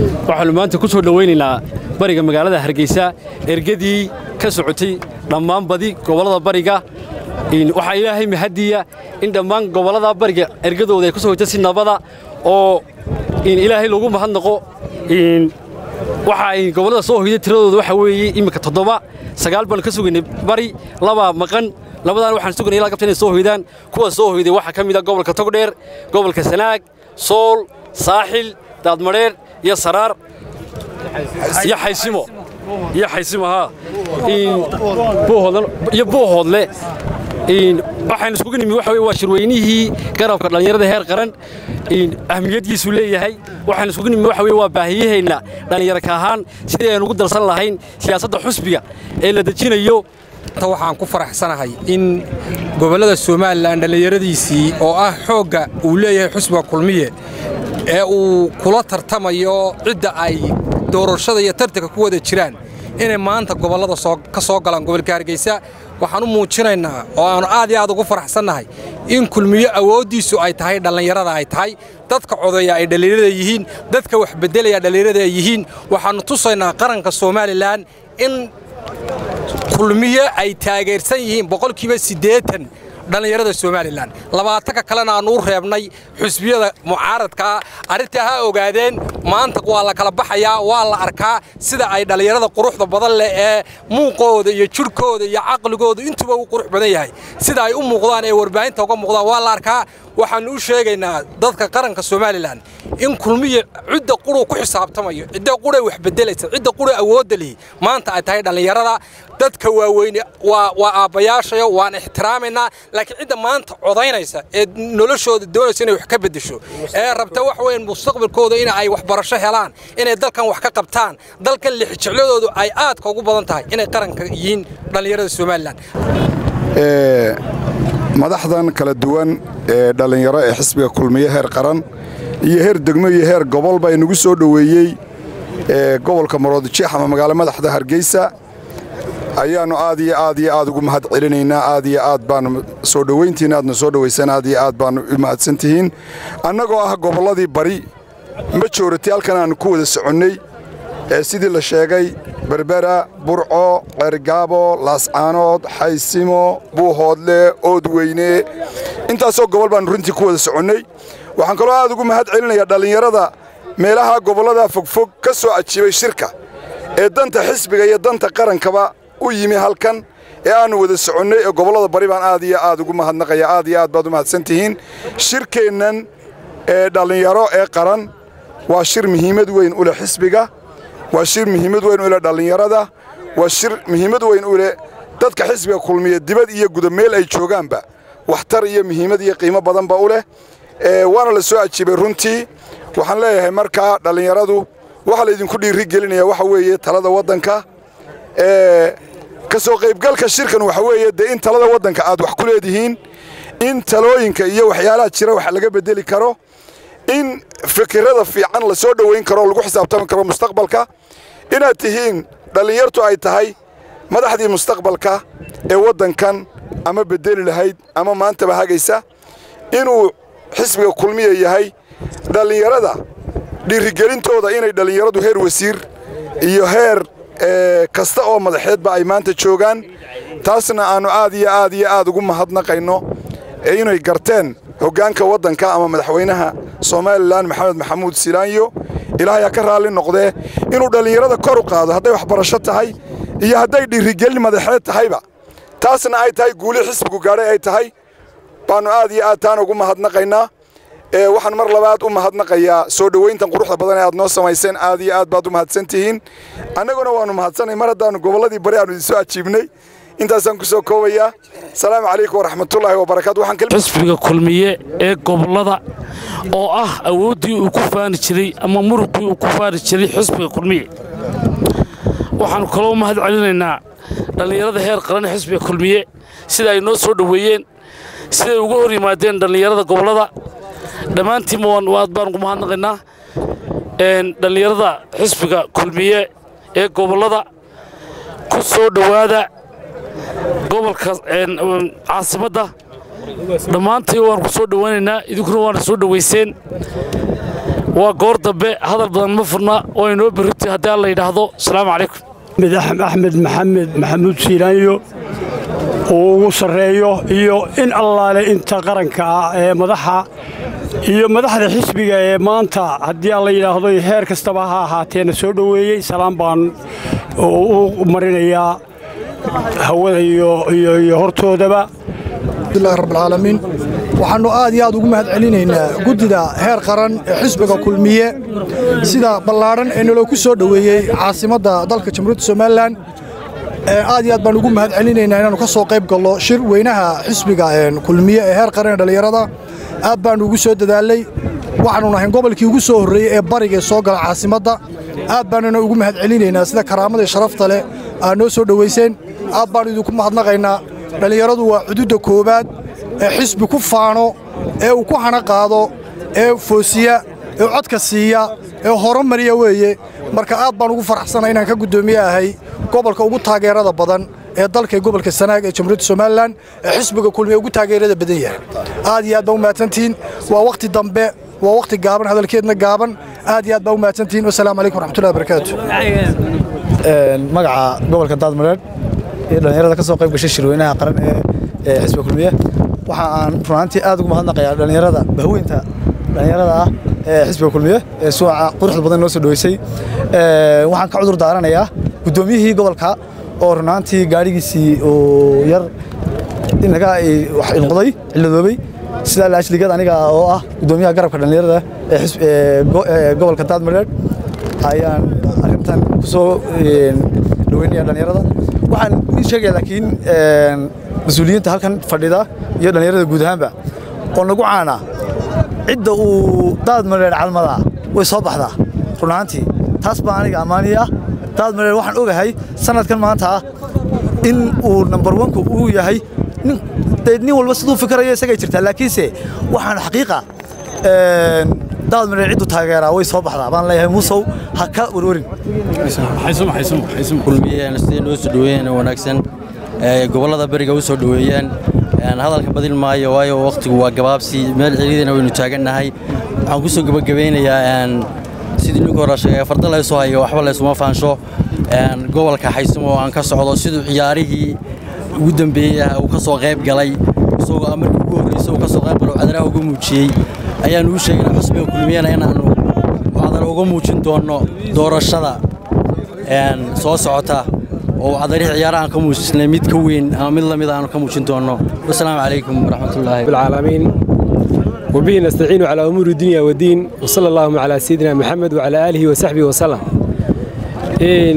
waxaannu maanta ku soo dhowaynaynaa bariga magaalada hargeysa ergadii ka socotay dhammaan badi gobollada bariga waxaa ilaahay mahadiya in dhammaan gobollada bariga ergadooda ay ku soo hojta si nabada oo ilaahay lagu mahadnaqo waxa ay gobollada soo hoyday tiradooda waxa weeye iminka toddoba sagaal baanu ka sugaynay bari laba maqan labadaan waxaan sugaynay ilaa gabta inay soo hoydaan kuwa soo hoyday waxaa ka mid a gobolka togdheer gobolka sanaag sool saaxil daadmadheer iyo saraar iyo xaysimo iyo xaysimo haa iyo buuhoodle waxaan iskugu nimi waxa weye waa shirweynihii garabka dhallinyarada heer qaran ahmiyaddiisu leeyahay waxaan iskugu nimi waxa weye waa baahiyaheenna dhallinyarka ahaan sidii aynu ugu darsan lahayn siyaasadda xusbiga ee la dejinayo waxaan ku faraxsanahay in gobollada somalilan dhallinyaradiisii oo ah xoogga uu leeyahay xusbiga kulmiye ee uu kula tartamayo cidda ay doorashada iyo tartanka ku wada jiraan inay maanta gobollada ka soo galaan gobolka hargeysa waxaan u muujinaynaa oo aannu aad iyo aad ugu faraxsannahay in kulmiyo awooddiisu ay tahay dhallinyarada ay tahay dadka codeeya ay dhallinyarada yihiin dadka wax beddelaya dhallinyarada ay yihiin waxaannu tusaynaa qaranka somalilan in kulmiyo ay taageersan yihiin boqolkiiba siddeetan dhallinyarada somalilan labaatanka kalena aannu u reebnay xusbiyada mucaaradkaa arrintaa ha ogaadeen maanta waa la kala baxayaa waa la arkaa sida ay dhallinyarada quruxda badan leh ee muuqooda iyo jidhkooda iyo caqligooda intuba u qurux badan yahay sida ay u muuqdaan ee warbaahinta uga muuqdaan waa la arkaa waxaannu u sheegaynaa dadka qaranka somalilan in kulmiya cidda quruu ku xisaabtamayo cidda quray wax beddelaysa cidda quray awoodda lihi maanta ay tahay dhallinyarada dadka waaweyne waa aabbayaashayo waan ixtiraamaynaa laakiin cidda maanta codaynaysa ee noloshooda doonaysa inay wax ka beddesho ee rabta wax weyn mustaqbalkooda in ay waxbarasho helaan inay dalkan wax ka qabtaan dalkan lixijecladoodu ay aadka ugu badan tahay inay qaranka yihiin dhallinyarada somalilan madaxdan kala duwan ee dhallinyaro ee xisbiga kulmiye heer qaran iyo heer degmo iyo heer gobol baa inagu soo dhoweeyey ee gobolka maroodijeex ama magaalo madaxda hargeysa ayaannu aad iyo aad iyo aad ugu mahad celinaynaa aad iyo aad baannu soo dhowayntiina aadna soo dhowaysaan aad iyo aad baannu u mahadsan tihiin annagoo ah gobolladii bari majoorati halkan aannu ku wada soconnay ee sidii la sheegay berbera burco ceergaabo laascaanood xaysimo buuhoodle oodweyne intaasoo gobol baannu runtii ku wada soconnay waxaan kaloo aad ugu mahad celinayaa dhallinyarada meelaha gobollada fogfog ka soo ajiibay shirka ee danta xisbiga iyo danta qarankaba u yimi halkan ee aannu wada soconnay ee gobollada bari baan aad iyo aad ugu mahadnaqaya aad iyo aad baad u mahadsan tihiin shirkeennan ee dhallinyaro ee qaran waa shir muhiimad weyn u leh xisbiga waa shir muhiimad weyn u leh dhallinyarada waa shir muhiimad weyn u leh dadka xisbiga kulmiya dibad iyo guda meel ay joogaanba waxtar iyo muhiimad iyo qiimo badanba u leh waana la soo ajiibay runtii waxaan leeyahay markaa dhallinyaradu waxaa laydinku dhiiri gelinaya waxa weeye talada waddanka ka soo qaybgalka shirkan waxa weeye dee in talada waddanka aad wax ku leedihiin in talooyinka iyo waxyaalaha jira wax laga beddeli karo in fikirada fiican la soo dhowayn karo oo lagu xisaabtami karo mustaqbalka inaad tihiin dhallinyartu ay tahay madaxdii mustaqbalka ee waddankan ama beddeli lahayd ama maantaba hagaysa inuu xisbiga kulmiya yahay dhallinyarada dhiirigelintooda inay dhallinyaradu heer wasiir iyo heer kasta oo madaxeedba ay maanta joogaan taasna aannu aad iyo aad iyo aad ugu mahadnaqayno inay garteen hoggaanka waddanka ama madaxweynaha somalilan maxamed maxamuud silaanyo ilaahay ha ka raalli noqdee inuu dhallinyarada kor u qaado hadday waxbarasho tahay iyo hadday dhiirigelin madaxeed tahayba taasna ay tahay guuli xisbigu gaadhay ay tahay baannu aad iyo aad taana ugu mahadnaqaynaa waxaan mar labaad u mahadnaqayaa soo dhowayntan quruxda badan ee aad noo samayseen aad iyo aad baad u mahadsan tihiin annaguna waannu mahadsanay mar haddaannu gobolladii bari aanu idinsoo ajiibnay intaasaan ku soo koobayaa asalaamu calaykum waraxmatullaahi wabarakaatu xisbiga kulmiye ee gobollada oo ah awooddii uu ku faani jiray ama muruqii uu ku faani jiray xisbiga kulmiye waxaannu kaloo mahad celinaynaa dhallinyarada heer qaran xisbiga kulmiye sida ay noo soo dhoweeyeen siday uga hor yimaadeen dhallinyarada gobollada dhammaantiinba aad baan ugu mahadnaqaynaa dhallinyarada xisbiga kulmiye ee gobollada ku soo dhowaada gobolka caasimadda dhammaantii waan ku soo dhowaynaynaa idinkuna waana soo dhowayseen waa goor dambe hadal badan ma furna oo inoo berriti haddii alla yidhaahdo asalaamu calaykum axmed maxamed maxamuud siilaanyo uu ugu sarreeyo iyo in allaale inta qaranka ah ee madaxa iyo madaxda xisbiga ee maanta haddii alla yidhaahdo heer kastaba ha ahaateena soo dhoweeyey salaam baan u marinayaa hawada iyo hortoodaba alhamdulillahi rabbilcaalamiin waxaannu aad iyo aad ugu mahad celinaynaa guddida heer qaran ee xisbiga kulmiye sida ballaadhan ee naloo ku soo dhoweeyey caasimadda dalka jamhuuriyadda somalilan aad iyo aad baan ugu mahad celinaynaa inaannu ka soo qayb gallo shir weynaha xisbiga kulmiye ee heer qaran ee dhallinyarada aad baannu ugu soo dadaalay waxaannu nahay gobolkii ugu soo horreeyey ee barigae soo gala caasimadda aad baannuna ugu mahad celinaynaa sida karaamada sharafta leh aad noo soo dhowayseen aad baannu idinku mahadnaqaynaa dhallinyaradu waa cududda koowaad ee xisbi ku faano ee uu ku hana qaado ee foosiya ee codka siiya ee horumariya weeye marka aad baan ugu faraxsana inaan ka guddoomiye ahay gobolka ugu taageerada badan ee dalka gobolka sanaag ee jamhuuriyadda somalilan ee xisbiga kulmiye ugu taageerada badan yahay aad iyo aad baa u mahadsantihiin waa wakhti dambe waa wakhti gaaban hadalkeedna gaaban aad iyo aad baa u mahadsantihiin wasalaamu calaykum waraxmatullahi wabarakaatu magaca gobolka daadmareedh iyo dhallinyarada ka soo qayb gashay shirweynaha qaran ee xisbiga kulmiye waxa aan runaantii aad ugu mahadnaqayaa dhallinyarada bahweynta dhallinyarada ah ee xisbiga kulmiye ee suuca quruxda badan noo soo dhoweysay waxaan ka cudur daaranayaa guddoomiyihii gobolka oo runaantii gaadhigiisii uu yar inaga noqday ciladoobay sidaa laashligad aniga oo ah guddoomiyaha garabka dhallinyarada ee gobolka daadmareedh ayaan arrintan ku soo dhaweynaya dhallinyarada waxaan ii sheegaya laakiin mas-uuliyiinta halkan fadhida iyo dhallinyarada guud ahaanba oo nagu caana cidda uu daad mareer calmadaa way soo baxdaa run ahaantii taas baa aniga ammaani ah daad mareer waxaan ogahay sanadkan maanta ah in uu nambar wanku uu yahay nin walba siduu fikirayo isagay jirtaa laakiinse waxaan xaqiiqa daad mareer ciddu taageeraa way soo baxdaa baan leeyahay muusow ha ka warwarin kulmiyeen sidee noo soo dhoweeyeen wanaagsan gobollada beriga u soo dhoweeyeen hadalka badin maayo waayo wakhtigu waa gabaabsi meel celidana waynu taagannahay waxaan ku soo gebagabeynayaa sidii ninka hore sheegay farda laysoo hayo waxba laysuma faansho gobolka xaysumo oo aan ka socdo siduu ciyaarihii ugu dambeeyey uu ka soo qayb galay isagoo markii ugu horreysay uu ka soo qayb galo cadaraha uga muujiyey ayaanu u sheegnay xusbiga kulmiyana inaannu cadar uga muujin doonno doorashada soo socota oo cadarihii ciyaaraha aan ka muujisnay mid ka weyn ama mid lamid aanu ka muujin doonno wasalaamu calaykum waraxmatullaahi العالمين وبه نستعين على أمور الدنيا والدين وصلى اللهم على سيدنا محمد وعلى آله وصحبه وسلم إن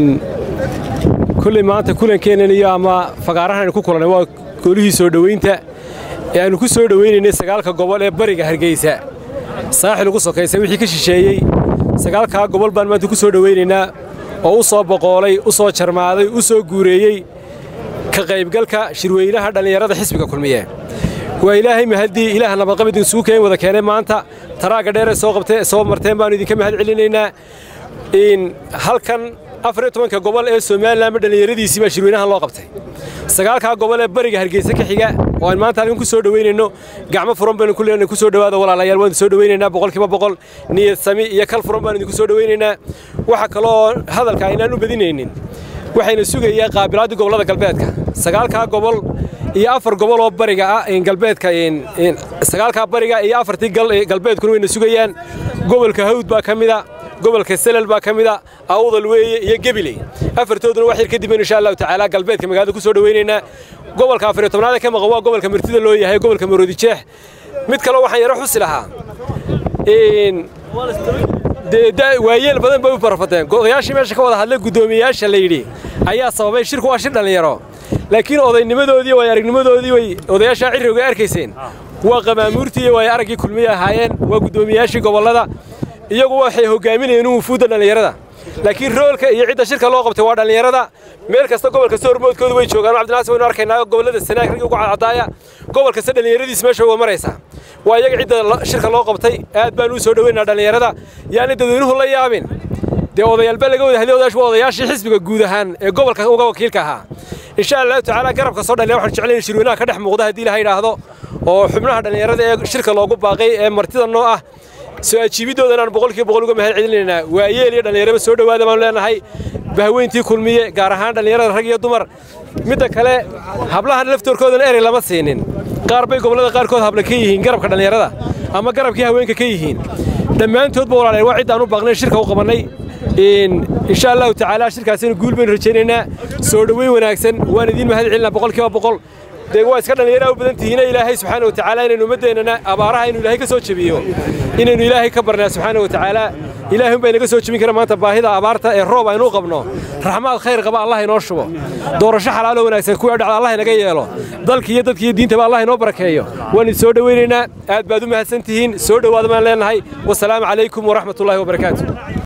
كل ما أنت كل كان يا ما فقارنا نكون waa goolihii soo dhaweynta ee aanu ku soo dhaweynayna sagaalka gobol ee bariga hargeysa saaxil ugu sokaysa wixii ka shisheeyey sagaalka gobol baan maanta ku soo dhaweynaynaa oo u soo boqoolay u soo jarmaaday u soo guureeyey ka qaybgalka shirweynaha dhallinyarada xisbiga kulmiye waa ilaahay mahaddii ilaah nabadqabid isugu keen wada keenay maanta taraagga dheeree soo qabtee soo marteen baanu idinka mahad celinaynaa in halkan afar iyo tobanka gobol ee somalilanba dhallinyaradiisii baa shirweynahan loo qabtay sagaalkaa gobol ee bariga hargeysa ka xiga oo aan maanta halkan ku soo dhaweynayno gacmo furan baynu ku leenahay ku soo dhawaada walaalayaal waan soo dhaweynaynaa boqolkiiba boqol niyad sami iyo kal furan baan idinku soo dhaweynaynaa waxa kaloo hadalka aynaan u badinaynin waxayna sugayaa qaabilaaddii gobollada galbeedka sagaalkaa gobol iyo afar gobol oo bariga ah galbeedka sagaalkaa bariga iyo afartii galbeedkuna wayna sugayaan gobolka hawd baa ka mida gobolka selal baa ka mida awdal weeye iyo gebiley afartooduna wax yar kadib baynu insha allahu tacaala galbeedka magaalada ku soo dhaweynaynaa gobolka afariyo tobnaad ee ka maqan waa gobolka martida loo yahay gobolka maroodi jeex mid kaloo waxaan yaro xusi lahaa waayeel badan bay u barafateen odayaashii meesha ka wada hadlay guddoomiyeyaasha la yidhi ayaa sababay shirku waa shir dhallinyaro laakiin odaynimadoodii way aragnimadoodii way odayaashaa cirriga arkayseen waa qamaamuurtii way araggii kulmiye ahaayeen waa guddoomiyeyaashii gobollada iyagu waxay hogaaminayeen wufuudda dhallinyarada laakiin roolka iyo cidda shirka loo qabtay waa dhallinyarada meel kasta gobol kasta hormoodkoodu way joogaan cabdinaasir waynu arkaynaa gobollada sanaag ragii ugu cadcadaaya gobol kasta dhallinyaradiis meesha uga maraysaa waa iyaga cidda shirka loo qabtay aad baan u soo dhaweynaa dhallinyarada yaani dadweynuhu la yaabin dee odayaalba laga wada hadlay odayaashu waa odayaashii xisbiga guud ahaan ee gobolka uga wakiilka ahaa insha allahu tacaala garabka soo dhallinya waxaan jeclayn shirweynaha ka dhex muuqda haddii ilaha yidhaahdo oo xubnaha dhallinyarada ee shirka loogu baaqay ee martida noo ah soo ajiibiddoodan aan boqolkiiba boqol uga mahad celinaynaa waa yeel iyo dhallinyaraba soo dhowaada baanu leenahay bahweyntii kulmiye gaar ahaan dhallinyarada rag iyo dumar midda kale hablahan laftoorkoodana erey lama siinin qaar bay gobollada qaarkood habla ka yihiin garabka dhallinyarada ama garabkii haweenka ka yihiin dhammaantoodba walaaleen waa cid aan u baaqnayn shirka u qabannay insha allahu tacaala shirkaasina guul baynu rajaynaynaa soo dhoweyn wanaagsan waan idiin mahad celinaa boqolkiiba boqol dee waa iska dhallinyara u badan tihiina ilaahay subxaana watacaala inaynu ummaddeennana abaaraha inuu ilaahay ka soo jebiyo inaynu ilaahay ka barnaa subxaana watacaala ilaahay unbaa inaga soo jebin kara maanta baahida abaarta ee roob aynu u qabno raxmaad khayr qaba allah inoo shubo doorasho xalaalo wanaagsan kuwii dhacda allah inaga yeelo dalki iyo dadki iyo diintaba allah inoo barakeeyo waan idin soo dhoweynaynaa aad baad u mahadsan tihiin soo dhowaada baan leenahay wasalaamu calaykum waraxmatullaahi wabarakaatu